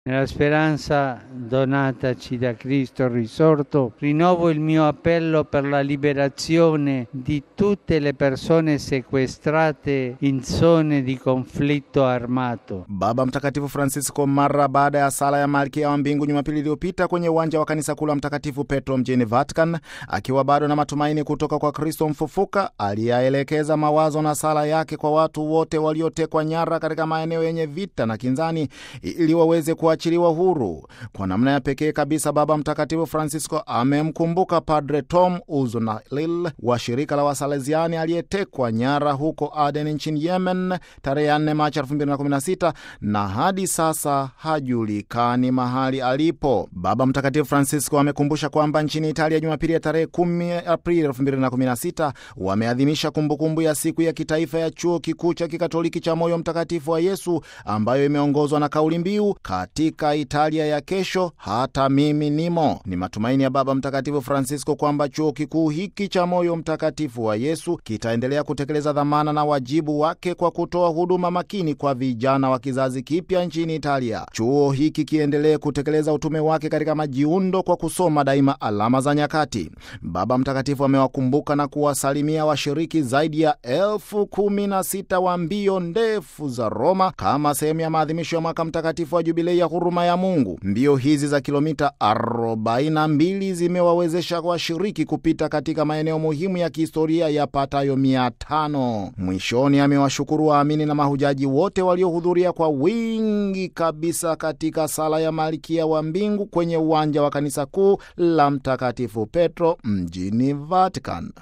Nella speranza donataci da Cristo risorto, rinnovo il mio appello per la liberazione di tutte le persone sequestrate in zone di conflitto armato. Baba Mtakatifu Francisco mara baada ya sala ya Malkia wa Mbingu Jumapili iliyopita kwenye uwanja wa kanisa kuu la Mtakatifu Petro mjini Vatican, akiwa bado na matumaini kutoka kwa Kristo mfufuka, aliyaelekeza mawazo na sala yake kwa watu wote waliotekwa nyara katika maeneo yenye vita na kinzani ili waweze kuachiliwa huru. Kwa namna ya pekee kabisa, Baba Mtakatifu Francisco amemkumbuka Padre Tom Uzunalil wa shirika la Wasaleziani aliyetekwa nyara huko Aden nchini Yemen tarehe 4 Machi 2016 na hadi sasa hajulikani mahali alipo. Baba Mtakatifu Francisco amekumbusha kwamba nchini Italia Jumapili ya tarehe 10 Aprili 2016 wameadhimisha kumbukumbu ya siku ya kitaifa ya chuo kikuu cha kikatoliki cha Moyo Mtakatifu wa Yesu ambayo imeongozwa na kauli mbiu katika Italia ya kesho hata mimi nimo. Ni matumaini ya Baba Mtakatifu Francisco kwamba chuo kikuu hiki cha Moyo Mtakatifu wa Yesu kitaendelea kutekeleza dhamana na wajibu wake kwa kutoa huduma makini kwa vijana wa kizazi kipya nchini Italia. Chuo hiki kiendelee kutekeleza utume wake katika majiundo kwa kusoma daima alama za nyakati. Baba Mtakatifu amewakumbuka na kuwasalimia washiriki zaidi ya elfu kumi na sita wa mbio ndefu za Roma kama sehemu ya maadhimisho ya mwaka mtakatifu wa jubilei ya huruma ya Mungu. Mbio hizi za kilomita 42 zimewawezesha washiriki kupita katika maeneo muhimu ya kihistoria yapatayo mia tano. Mwishoni amewashukuru waamini na mahujaji wote waliohudhuria kwa wingi kabisa katika sala ya Malkia wa Mbingu kwenye uwanja wa kanisa kuu la Mtakatifu Petro mjini Vatican.